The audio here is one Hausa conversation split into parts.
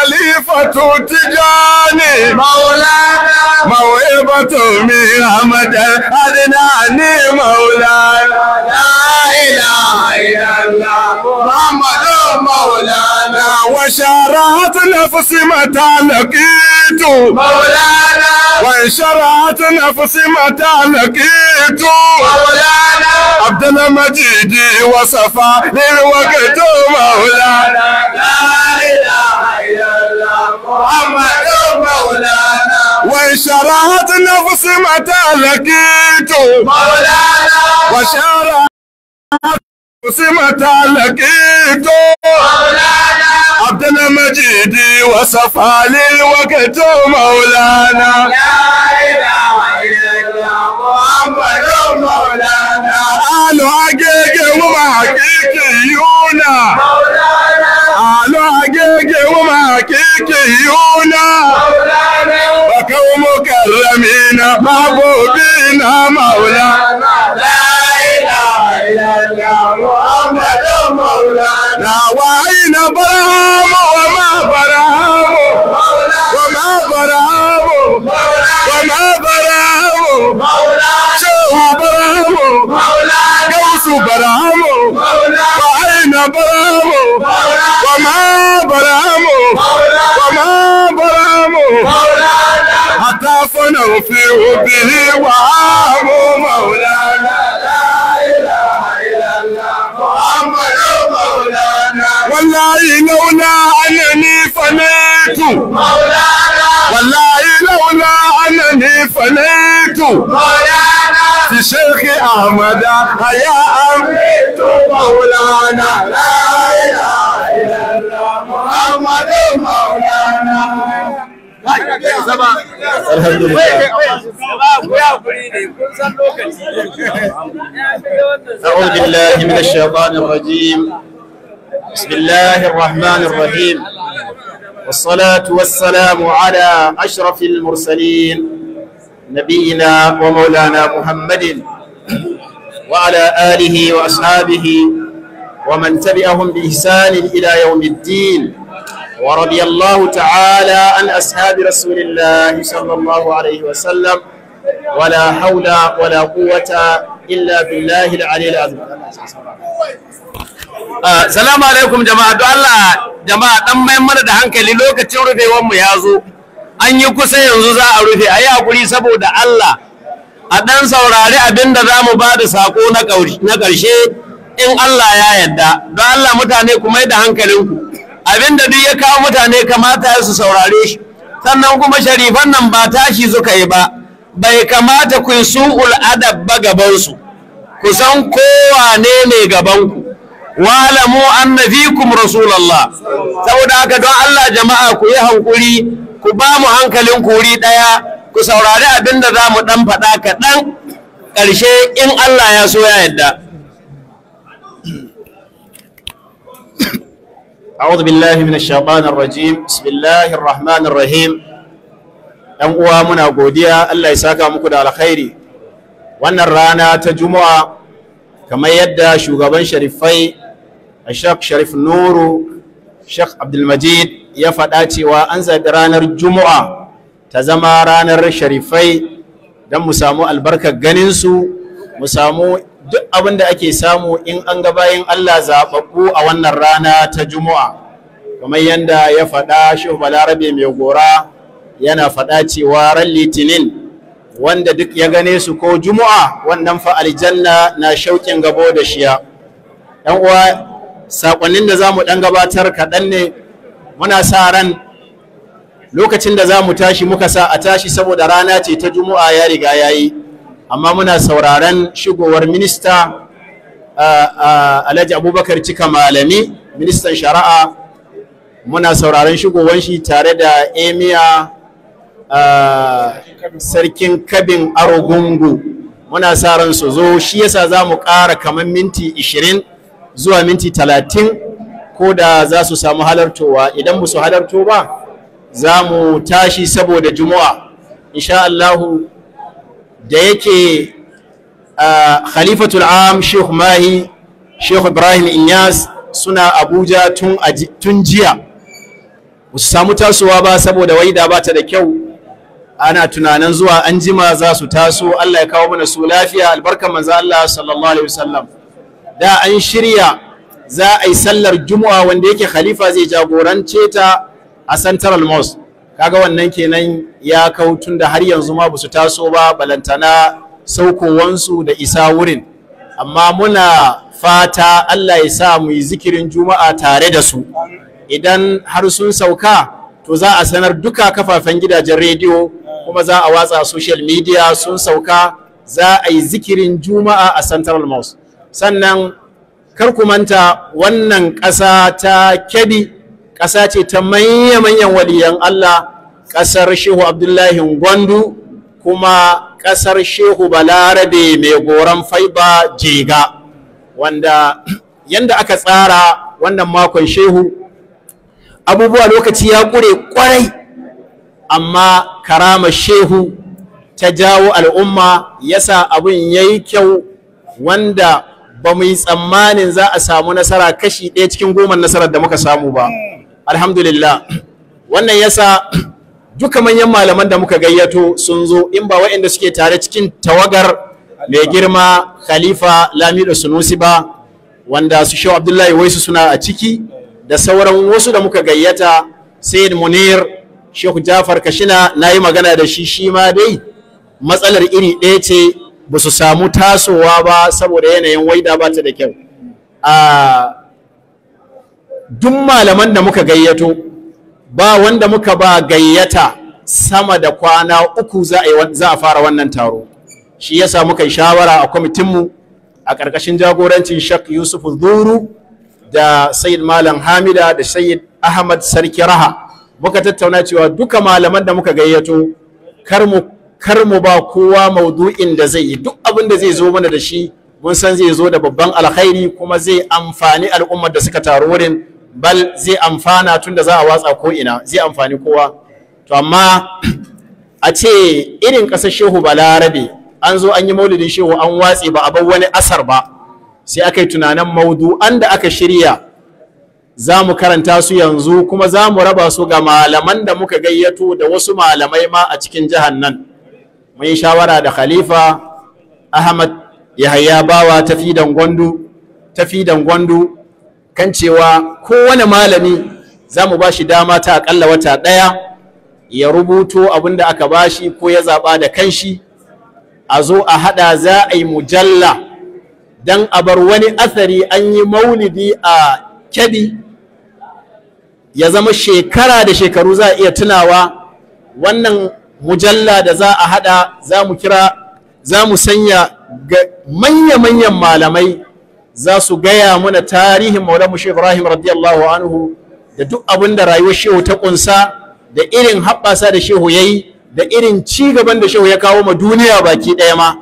خليفة تجاني مولانا موهبة من أحمد أدناني مولانا لا إله إلا الله محمد مولانا وشرعت نفسي متى لقيت مولانا وانشرعت نفسي متى لقيت مولانا عبد المجيد وصفا للوقت مولانا لا اله الا الله محمد مولانا وانشرعت نفسي متى لقيت مولانا وشرعت سمة لقيت مولانا عبد المجيد وصفى للوقت مولانا لا اله الا الله محمد مولانا قالوا حقيقي وما حقيقيونا مولانا قالوا حقيقي وما حقيقيونا مولانا وكوا مكرمين محبوبين مولانا لا اله الا الله محمد مولانا وأين برهام وما برهام وما برهام وما برهام شو برهام قوس برهام وأين برهام وما برهام وما برهام حتى فنوا في به وعام مولانا لا إله إلا الله محمد مولانا والله لولا أنني فنيت مولانا والله لولا أنني فنيت مولانا في شيخ أحمد يا أميت مولانا لا إله إلا الله محمد مولانا أعوذ بالله من الشيطان الرجيم بسم الله الرحمن الرحيم والصلاة والسلام على أشرف المرسلين نبينا ومولانا محمد وعلى آله وأصحابه ومن تبعهم بإحسان إلى يوم الدين ورضي الله تعالى عن أصحاب رسول الله صلى الله عليه وسلم ولا حول ولا قوة إلا بالله العلي العظيم Salamu alaikum jama'a don Allah jama'a dan mai mana da hankali lokacin rufewar mu ya zo an yi kusa yanzu za a rufe a yi hakuri saboda Allah a dan saurari abin da za mu ba da sako na ƙarshe in Allah ya yarda don Allah mutane ku mai da hankalinku abin da duk ya kawo mutane kamata ya su saurare shi sannan kuma sharifan nan ba tashi suka yi ba bai kamata ku yi su'ul adab ba gabansu ku san kowane ne gabanku walamu anna fikum rasulullah saboda haka don Allah jama'a ku yi hankuri ku ba mu hankalin kuri daya ku saurari abin da za mu dan faɗa kaɗan ƙarshe in Allah ya so ya yadda أعوذ بالله من الشيطان الرجيم بسم الله الرحمن الرحيم ‘yan uwa muna godiya Allah ya saka muku da alkhairi wannan rana ta juma'a kamar yadda shugaban sharifai Sheikh Sharif Nuru Sheikh Abdulmajid ya faɗa cewa an zaɓi ranar juma'a ta zama ranar sharifai don mu samu albarkar ganinsu mu samu duk abin da ake samu in an ga bayan Allah zaɓaɓɓu a wannan rana ta juma'a kamar yadda ya faɗa Shehu Balarabe mai gora yana faɗa cewa ran litinin wanda duk ya gane su ko juma'a wannan fa aljanna na shauƙin gabo da shiya ɗan uwa saƙonnin da za mu ɗan gabatar kaɗan ne muna sa ran lokacin da za mu tashi muka sa a tashi saboda rana ce ta juma'a ya riga ya yi amma muna sauraron shigowar minista alhaji abubakar cika malami ministan shari'a muna sauraron shigowar shi tare da emiya sarkin kabin arogungu muna sa ran su zo shi yasa za mu ƙara kamar minti 20 zuwa minti 30 ko da za su samu halartowa idan ba su halarto ba za mu tashi saboda juma'a insha Allahu da yake khalifatul am sheikh mahi sheikh ibrahim inyas suna abuja tun jiya su samu tasowa ba saboda waida ba ta da kyau ana tunanin zuwa an jima za su taso Allah ya kawo mana su lafiya albarkan manzo Allah sallallahu alaihi wasallam da an shirya za a yi sallar juma'a wanda yake khalifa zai jagorance ta a central mosque kaga wannan kenan ya kau tun da har yanzu ma basu taso ba balantana saukowansu da isa wurin amma muna fata Allah ya sa mu yi zikirin juma'a tare da su idan har sun sauka to za a sanar duka kafafen gidajen rediyo kuma za a watsa social media sun sauka za a yi zikirin juma'a a central mosque sannan kar ku manta wannan ƙasa ta kebbi ƙasa ce ta manya-manyan waliyan Allah ƙasar shehu abdullahi gwandu kuma ƙasar shehu balarabe mai goron faiba jega wanda yanda aka tsara wannan makon shehu abubuwa lokaci ya ƙure ƙwarai amma karama shehu ta jawo al'umma yasa abin ya yi kyau wanda ba mu yi tsammanin za a samu nasara kashi ɗaya cikin goma nasarar da muka samu ba alhamdulillah wannan yasa duka manyan malaman da muka gayyato sun zo in ba waɗanda suke tare cikin tawagar mai girma khalifa lamido sunusi ba wanda su shehu abdullahi waisu suna a ciki da sauran wasu da muka gayyata sayyid munir shehu jafar kashina na yi magana da shi shi ma dai matsalar iri ɗaya ce ba su samu tasowa ba saboda yanayin waida ba ta da kyau a duk malaman da muka gayyato ba wanda muka ba gayyata sama da kwana uku za a fara wannan taro shi yasa muka yi shawara a kwamitinmu a ƙarƙashin jagorancin shak yusuf zuru da sayid malam hamida da sayid ahmad sarki raha muka tattauna cewa duka malaman da muka gayyato kar mu kar mu ba kowa maudu'in da zai yi duk abin da zai zo mana da shi mun san zai zo da babban alkhairi kuma zai amfani al'ummar da suka taru wurin bal zai amfana tun da za a watsa ko ina zai amfani kowa to amma a ce irin ƙasar shehu balarabe an zo an yi maulidin shehu an watse ba a bar wani asar ba sai aka yi tunanin maudu'an da aka shirya za mu karanta su yanzu kuma za mu raba su ga malaman da muka gayyato da wasu malamai ma a cikin jihar nan mun yi shawara da khalifa ahmad yahaya bawa tafidan gwandu tafidan gwandu kan cewa kowane malami za mu ba shi dama ta akalla wata ɗaya ya rubuto abin da aka bashi ko ya zaɓa da kanshi a zo a haɗa za a yi mujalla don a bar wani athari an yi maulidi a kyabi ya zama shekara da shekaru za a iya tunawa wannan mujalla da za a hada za mu kira za mu sanya ga manya-manyan malamai za su gaya mana tarihin maulamu shi ibrahim radiyallahu anhu da duk abin da rayuwar shehu ta kunsa da irin haɓasa da shehu ya yi da irin ci gaban da shehu ya kawo ma duniya baki ɗaya ma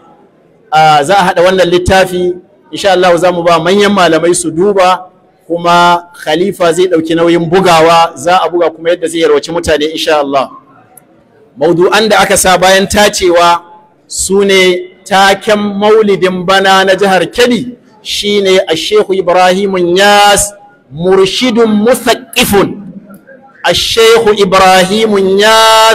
za a haɗa wannan littafi insha Allah za mu ba manyan malamai su duba kuma khalifa zai ɗauki nauyin bugawa za a buga kuma yadda zai yarwaci mutane insha Allah maudu'an da aka sa bayan tacewa su ne taken maulidin bana na jihar kebbi shine a shehu ibrahim yas murshidun musaqqifun a shehu ibrahim yas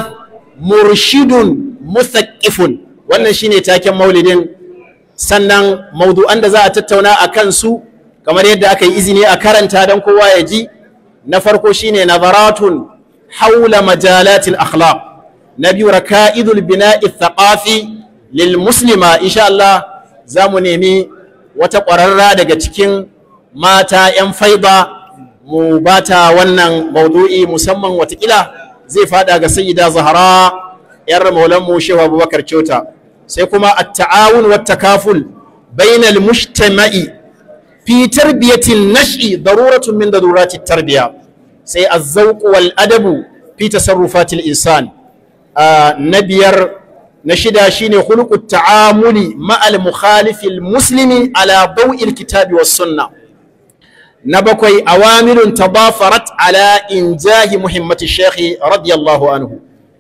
murshidun musaqqifun wannan shine taken maulidin sannan maudu'an da za a tattauna a kansu kamar yadda aka yi izini a karanta don kowa ya ji na farko shine nazaratun haula majalatil akhlaq na biyu raka'idul bina'i thaqafi lil muslima insha Allah za mu nemi wata ƙwararra daga cikin mata 'yan faiba mu bata wannan maudu'i musamman watakila zai fada ga sayyida zahara 'yar maulanmu shehu abubakar kyauta sai kuma at-ta'awun wa takaful bainal mujtama'i fi tarbiyatin nash'i daruratun min darurati tarbiya sai az-zawq wal adabu fi tasarrufatil insan na biyar na shida shine khuluqut ta'amuli ma'al mukhalifil muslimi ala daw'il kitabi was sunna na bakwai awamirun tadafarat ala injahi muhimmati shekhi radiyallahu anhu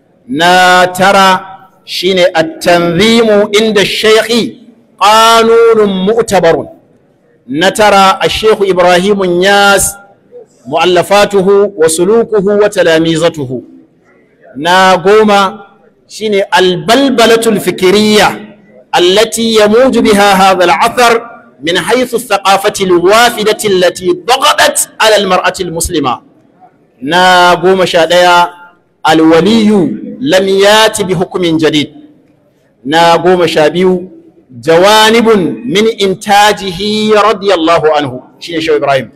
na tara shine at-tanzimu inda shekhi qanunun mu'tabarun na tara a shekhu ibrahim yas mu'allafatuhu wa sulukuhu wa talamizatuhu na goma shine albalbalatul fikiriyya allati yamuju biha hadha al'athar min haythu ath-thaqafati al-wafidati allati daghadat 'ala al-mar'ati al-muslima na goma sha ɗaya alwaliyu lam yati bi hukumin jadid na goma sha biyu jawanibun min intajihi radiyallahu anhu shine shehu ibrahim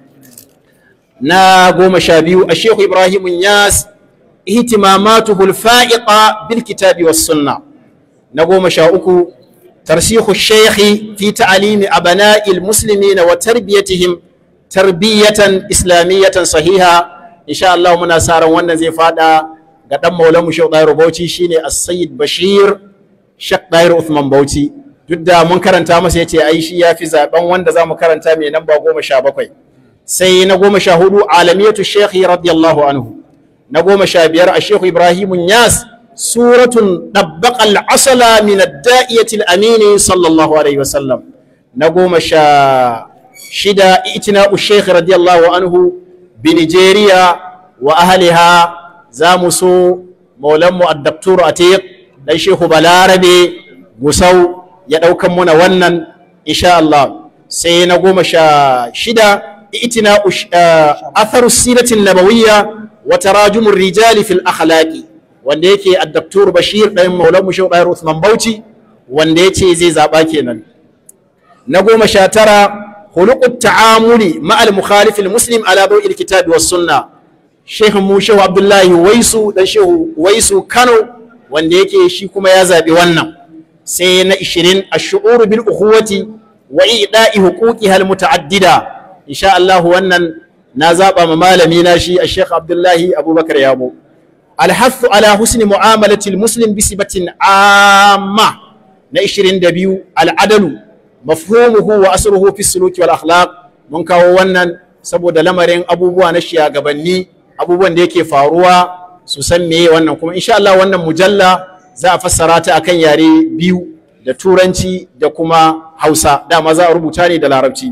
na goma sha biyu a shehu ibrahim yas ihtimamatuhu alfa'iqa bil kitabi was sunna na goma sha uku tarsihu shaykhi fi ta'limi abana'i almuslimina wa tarbiyatihim tarbiyatan islamiyatan sahiha insha Allah muna sa ran wannan zai fada ga dan maulan mu Sheikh Dairu Bauchi shine As-Sayyid Bashir Sheikh Dairu Uthman Bauchi duk da mun karanta masa yace ai shi yafi zaben wanda zamu karanta mai namba 17 sai na 14 alamiyatu Sheikh radiyallahu anhu na 15 a Sheikh Ibrahim Nyas suratun dabbaqa al-asala min ad-da'iyati al-amin sallallahu alaihi wasallam na 16 itina'u Sheikh radiyallahu anhu بنيجيريا وأهلها زامسو مولمو الدكتور أتيق دai shehu balarabe gusau ya ɗaukan muna wannan insha Allah sai na goma sha shida itina atharu siratin nabawiyya wa tarajumur rijali fil akhlaqi wanda yake addaktur bashir ɗayan maulan mu shehu ɗayar Uthman Bauchi wanda yace zai zaɓa kenan na goma sha tara خلق التعامل مع المخالف المسلم على ضوء الكتاب والسنة شيخ مو شيخ عبد الله ويسو ده شيخ ويسو كانوا wanda yake shi kuma ya zaɓi wannan sai na 20 ash-shu'ur bil ukhuwati wa i'da'i huquqiha al-muta'addida insha Allah wannan na zaba ma malami na shi Sheikh Abdullahi Abubakar Yabo al-hath ala husni mu'amalati al-muslim bi sibatin amma na 22 al-adalu mafhumuhu wa asruhu fi suluki wal akhlaq mun kawo wannan saboda lamarin abubuwa na shiyagabanni abubuwan da yake faruwa su san meye wannan kuma insha Allah wannan mujalla za a fassara ta akan yare biyu da turanci da kuma Hausa dama za a rubuta ne da larabci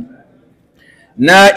na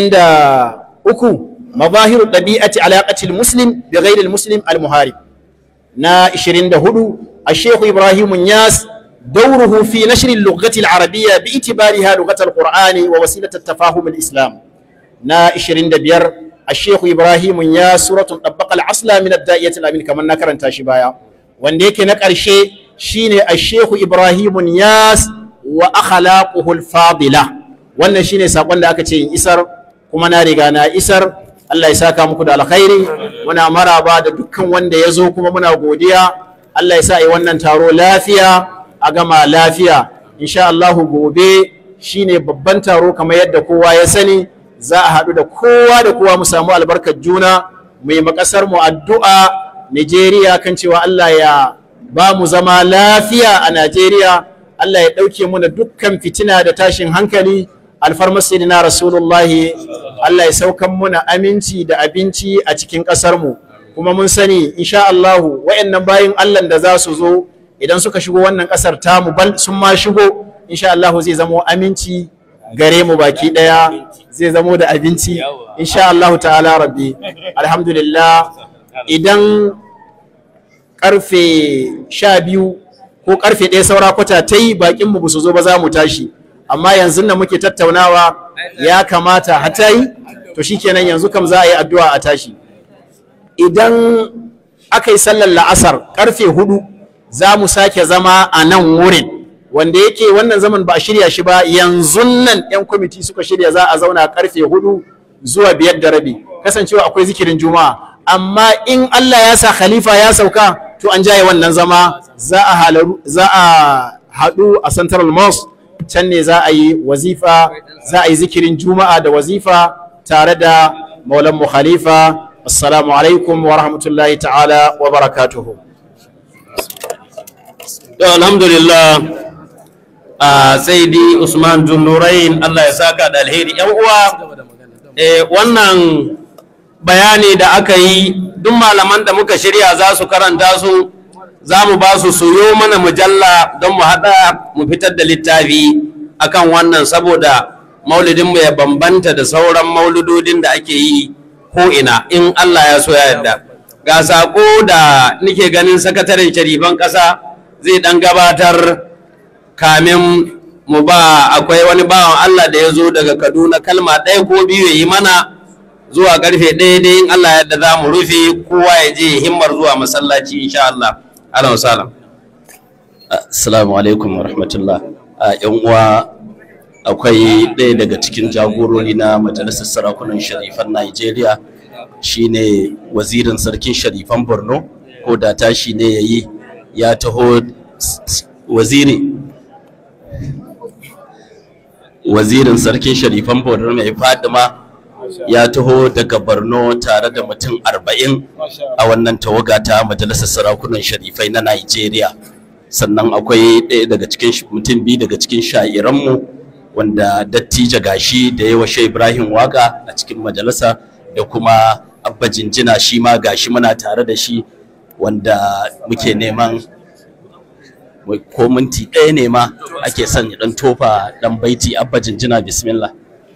23 mazahiru dabi'ati alaqati almuslim bi ghairi almuslim almuharib na 24 الشيخ إبراهيم الناس دوره في نشر اللغة العربية باعتبارها لغة القرآن ووسيلة التفاهم الإسلام نا إشرين دبير الشيخ إبراهيم يا سورة طبق العصلة من الدائية الأمين كما نكر تاشبايا وانديك نكر شيء شين الشيخ إبراهيم ياس وأخلاقه الفاضلة wannan shine sakon da aka ce in isar kuma na riga na isar Allah ya saka muku da alkhairi muna maraba da dukkan wanda ya zo kuma muna godiya Allah ya sa yi wannan taro lafiya a gama lafiya insha Allahu gobe shine babban taro kamar yadda kowa ya sani za a haɗu da kowa da kowa mu samu albarkar juna mu yi makasar mu addu'a Najeriya kan cewa Allah ya ba mu zama lafiya a Najeriya Allah ya ɗauke mu da dukkan fitina da tashin hankali alfarmar sayyidina rasulullahi Allah ya saukan muna aminci da abinci a cikin ƙasar mu kuma mun sani insha Allahu wayannan bayin Allah da za su zo idan suka shigo wannan kasar tamu bal sun ma shigo insha Allah zai zamo aminci gare mu baki daya zai zamo da abinci insha Allah ta'ala rabbi alhamdulillah idan karfe sha biyu ko karfe ɗaya saura kwata ta yi bakin mu su zo ba za mu tashi amma yanzu nan muke tattaunawa ya kamata hata yi to shikenan yanzu kam za a yi addu'a a tashi idan aka yi sallar la'asar karfe hudu za mu sake zama a nan wurin wanda yake wannan zaman ba a shirya shi ba yanzu nan 'yan kwamiti suka shirya za a zauna karfe hudu zuwa biyar da rabi kasancewa akwai zikirin juma'a amma in Allah ya sa khalifa ya sauka to an jaye wannan zama za a halaru za a haɗu a central mosque can ne za a yi wazifa za a yi zikirin juma'a da wazifa tare da maulan mu khalifa assalamu alaikum wa rahmatullahi ta'ala wa barakatuhu alhamdulillah a sai di usman junnurain allah ya saka da alheri yan uwa wannan bayani da aka yi duk malaman da muka shirya za su karanta su za mu ba su suyo mana mujalla don mu haɗa mu fitar da littafi akan wannan saboda maulidinmu ya bambanta da sauran mauludodin da ake yi ko ina in Allah ya so ya yarda ga sako da nike ganin sakataren sharifan ƙasa zai ɗan gabatar kamin mu ba akwai wani bawan Allah da ya zo daga Kaduna kalma ɗaya ko biyu ya yi mana zuwa karfe ɗaya dai in Allah yadda za mu rufe kowa ya je himmar zuwa masallaci insha Allah. Alam salam. Assalamu alaikum wa rahmatullah. A ‘yan uwa akwai ɗaya daga cikin jagorori na Majalisar Sarakunan Sharifan Najeriya shine wazirin sarkin Sharifan Borno ko da tashi ne ya yi ya taho waziri wazirin sarkin Sharifan Borno mai Fadima ya taho daga Borno tare da mutum arba'in a wannan tawaga ta Majalisar Sarakunan Sharifai na Najeriya. sannan akwai ɗaya daga cikin mutum biyu daga cikin sha'iranmu wanda dattija gashi da yawa shai ibrahim waka a cikin majalisa da kuma abba jinjina shi ma gashi muna tare da shi wanda muke neman ko minti ɗaya ne ma ake son ya ɗan tofa ɗan baiti abba jinjina bismillah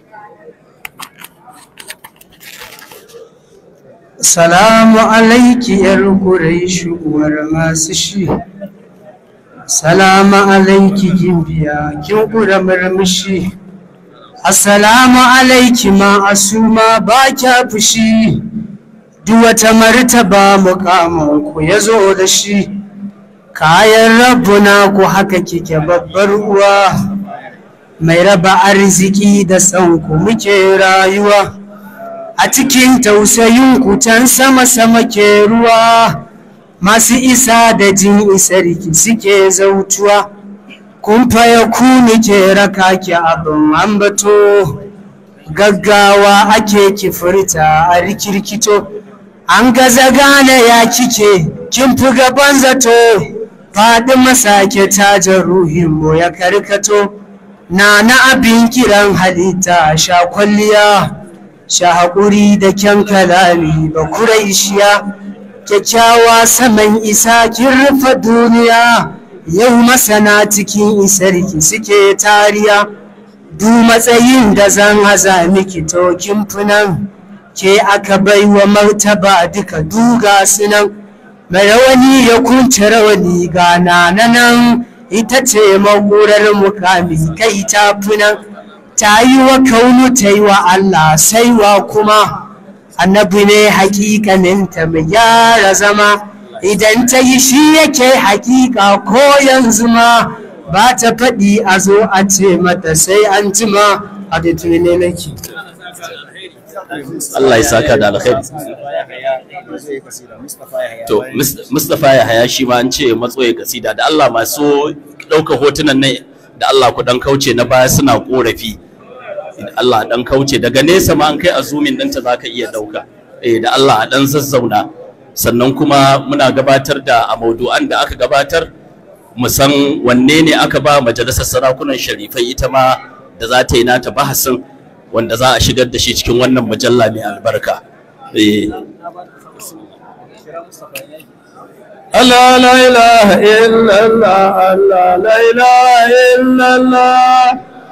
Salamu alaiki ‘yar Quraishu uwar masu shi. Salamu alaiki gimbiya kin ƙura murmushi. Assalamu alaiki ma asuma ba kya fushi. Duk wata martaba muƙamin ku ya zo da shi. Kayan rabbuna ku haka kike babbar uwa. Mai raba arziki da sanku muke rayuwa. A cikin tausayin kutan sama-sama ke ruwa. masu isa da jin isarki suke zautuwa kun faya ku ke raka ki abin ambato gaggawa ake kifirta a rikirkito an gaza gane ya kike kin fi gaban zato faɗi masake tajar ruhinmu ya karkato na na abin kiran halitta sha kwalliya sha haƙuri da kyan kalami ba kuraishiya kyakkyawa saman isa kin rufe duniya yau masana cikin isarki suke tariya du matsayin da zan haza miki tokin funan ke aka baiwa martaba duka duga sunan mai rawani ya kunce rawani ga nan ita ce magurar mukami kai ta funan ta yi wa kaunu ta yi wa Allah saiwa kuma annabi ne hakikaninta mai gyara zama idan ta yi shi yake hakika ko yanzu ma ba ta faɗi a zo a ce mata sai an jima a da ne nake Allah ya saka da alkhairi to Mustapha ya haya shi ma an ce matsoye kasida da Allah masu ɗauka hotunan nan da Allah ku dan kauce na baya suna korafi Allah dan kauce daga nesa ma an kai azumin ɗinta za ka iya ɗauka eh da Allah a dan zazzauna sannan kuma muna gabatar da a maudu'an da aka gabatar mu san wanne ne aka ba majalisar sarakunan sharifai ita ma da za ta yi nata bahasin wanda za a shigar da shi cikin wannan mujalla mai albarka eh Allah la ilaha illallah Allah la ilaha illallah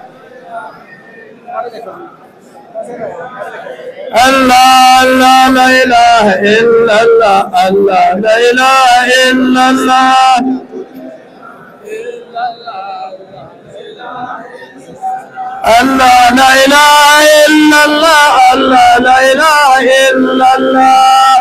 Allah Allah la ilaha illallah Allah la ilaha illallah Allah la ilaha illallah Allah la ilaha illallah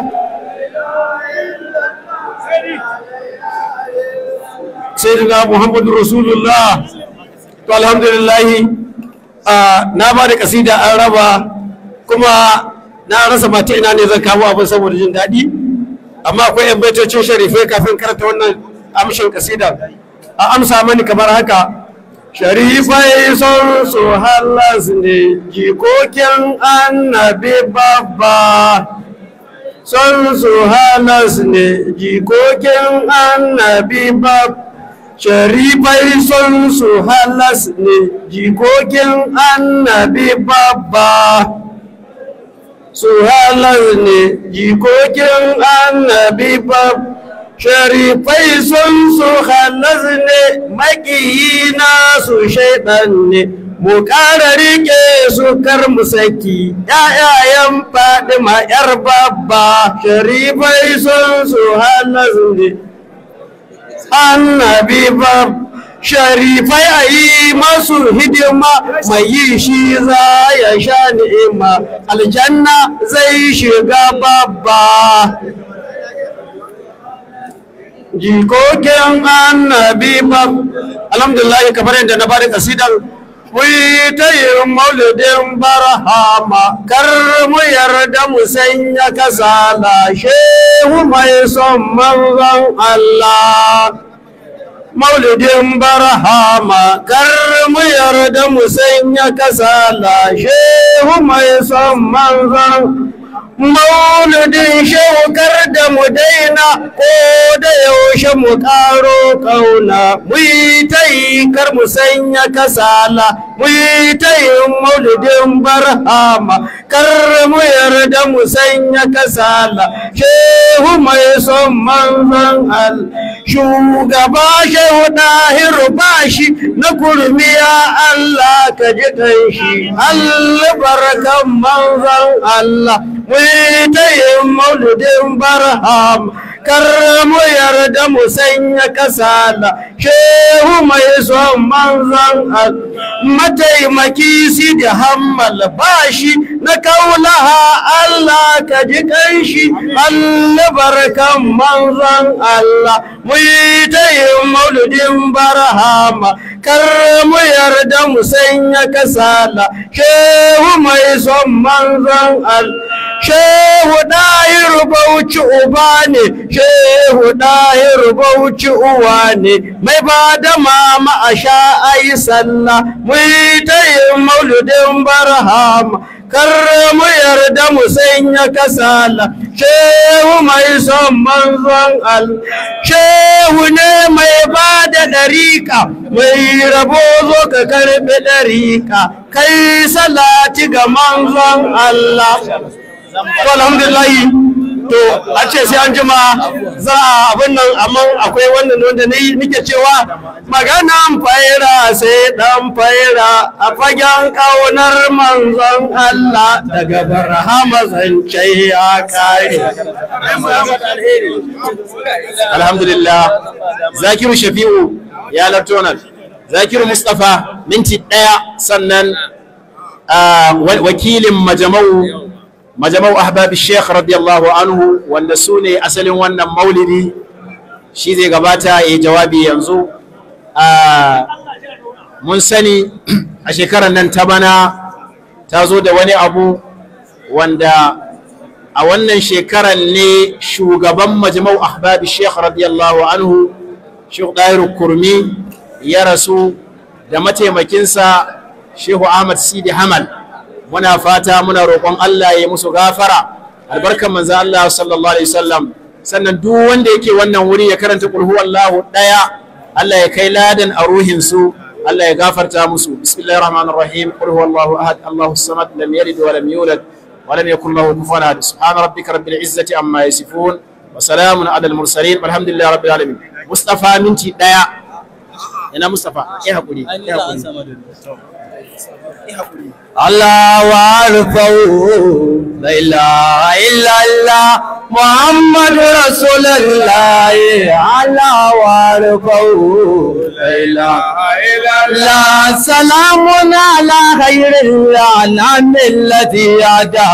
Sayyidina Muhammadu Rasulullah to alhamdulillah na ba da kasida an raba kuma na rasa mata ina ne zan kawo abin saboda jin daɗi amma akwai yan baitocin sharifai kafin karanta wannan amshin kasida a amsa mani kamar haka sharifai son su halas ne jikokin annabi babba son su halas ne jikokin annabi babba sharifai son su halas ne jikokin annabi babba su halas ne jikokin annabi babba sharifai sun su halas ne makiyina su shaidan ne mu ƙara riƙe su kar mu saki ‘ya'yayen faɗi ma yar babba sharifai sun su hana zunde annabi babba sharifai a yi masu hidima mai yi shi za ya sha ni'ima aljanna zai shiga babba jikokin annabi bab alhamdulillah kamar yadda na bada kasidan Wai ta yi maulidin barhama kar mu yarda mu sanya kasala shehu mai son manzon Allah maulidin barhama kar mu yarda mu sanya kasala shehu mai son manzon maulidin shaukar da mu daina ko da yaushe mu karo kauna mu yi ta yi kar mu sanya kasala mu yi ta yi maulidin barhama kar mu yarda mu sanya kasala shehu mai son manzon al shugaba shehu dahiru bashi na kurmiya Allah ka ji shi Allah barakan manzon Allah mu ta yin mauludin barham kar mu yarda mu sanya kasala shehu mai son manzan mataimaki si da hammal bashi na kaulaha Allah ka ji kanshi Allah barkan manzan Allah mu ta yin mauludin barhama kar mu yarda mu sanya kasala shehu mai son manzan Allah shehu ɗahir bauchi uba ne shehu ɗahir bauchi uwa ne mai ba da mama a sha ayi sallah mu yi ta yin mauludin barhama kar mu yarda mu sanya kasala shehu mai son manzon al shehu ne mai ba da ɗariƙa mai rabo zo ka karɓi ɗariƙa kai salati ga manzon Allah to alhamdulillahi to a ce sai an jima za a abin nan amma akwai wannan wanda ni nike cewa maganan faira sai dan faira a fagen kaunar manzon Allah daga barhama zance ya kare alhamdulillah zakiru shafi'u ya lartonar zakiru mustapha minti ɗaya sannan ah, wa- wakilin majamau majamau ahbabi sheikh radiyallahu anhu wanda su ne asalin wannan maulidi shi zai gabata ya yi jawabi yanzu Ah, mun sani a shekarar nan ta bana ta zo da wani abu wanda a wannan shekarar ne shugaban majmau ahbabi sheikh radiyallahu anhu sheikh ɗahiru kurmi ya rasu da mataimakinsa shehu ahmad sidi hamal muna fata muna roƙon allah ya yi musu gafara albarkan manzo allah sallallahu alaihi wasallam sannan duk wanda yake wannan wuri ya karanta qul huwallahu ɗaya allah ya kai ladan a ruhinsu Allah ya gafarta musu bismillahir rahmanir rahim qul huwallahu ahad allahu samad lam yalid wa lam yulad ولم يكن له كفوا احد سبحان ربك رب العزه عما يصفون وسلام على المرسلين والحمد لله رب العالمين مصطفى منتي دايا ina mustafa ya hakuri ya hakuri Allah warfau la ilaha illallah Muhammad Rasulullah Allah warfau la ilaha illallah salamun ala khairil anam alladhi ada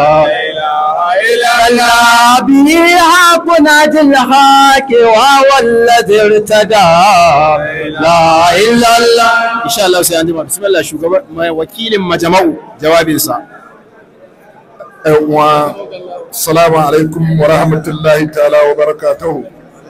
لا بها كنات الحق وهو الذي ارتدى لا إلا الله insha Allah sai an jima bismillah shugaban mai wakilin majama'u jawabinsa wa salamu alaikum wa rahmatullahi ta'ala wa barakatuhu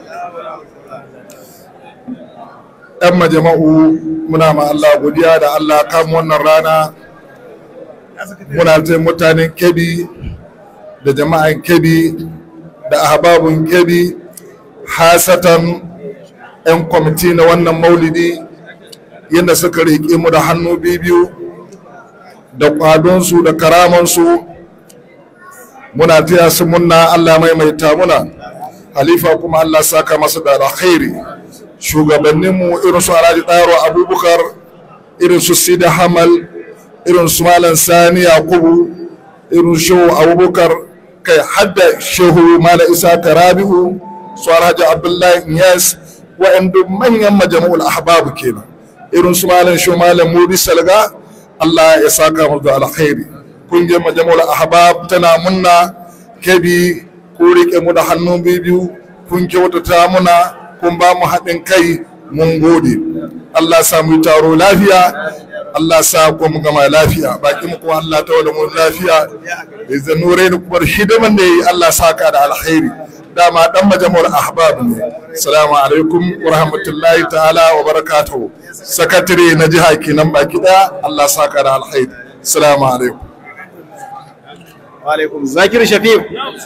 ɗan majama'u muna ma Allah godiya da Allah kam wannan rana muna ta mutanen kebi da jama'an kebi da ahbabun kebi hasatan 'yan kwamiti na wannan maulidi yadda suka riƙe mu da hannu biyu da ƙwadonsu da karamansu muna taya su munna Allah maimaita muna halifa kuma Allah saka masa da alkhairi shugabanninmu irin su Alhaji Ɗaro Abubakar irin su Sida Hamal irin su Malam Sani Yakubu irin shehu abubakar kai hadda shehu mala isa karabi'u su alhaji abdullahi iyas wa'anda manyan majami'ul ahbabu kenan irin su malam shehu malam mudi salga allah ya saka mu da alkhairi kungiyar majami'ul ahbab tana munna kebi ko rike mu da hannu biyu kun kyautata muna kun ba mu haɗin kai mun gode allah sa mu yi taro lafiya Allah sa ko mu gama lafiya baki mu kuma Allah ta wada mu lafiya da nure ni kuma hidiman da yi Allah sa ka da alkhairi dama dan majamur ahbab ne assalamu alaikum wa rahmatullahi ta'ala wa barakatuhu sakatare na jiha kenan baki daya Allah sa ka da alkhairi assalamu alaikum wa alaikum zakir shafiq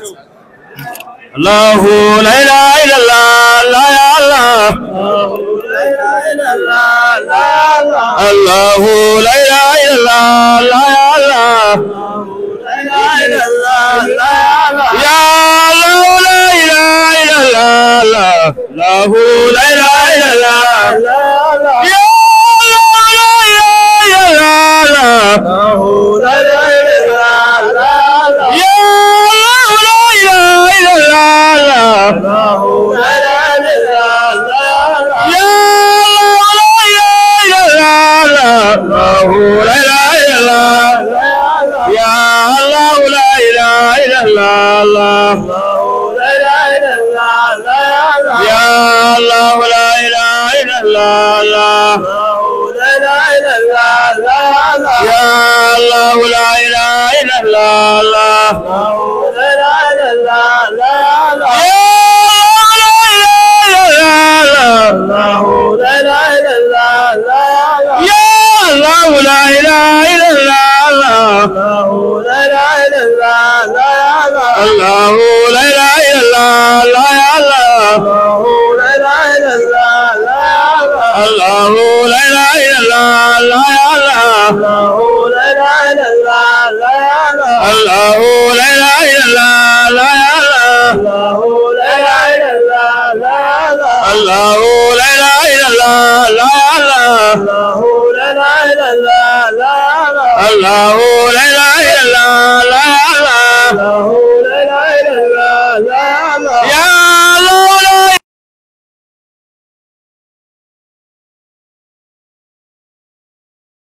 الله لا اله الا الله لا يا الله الله لا اله الا الله لا يا الله يا الله لا اله الا الله الله لا اله الا الله يا الله لا اله الا الله يا الله لا اله الا الله لا يا الله الله لا اله الا الله لا يا الله الله لا اله الا الله لا يا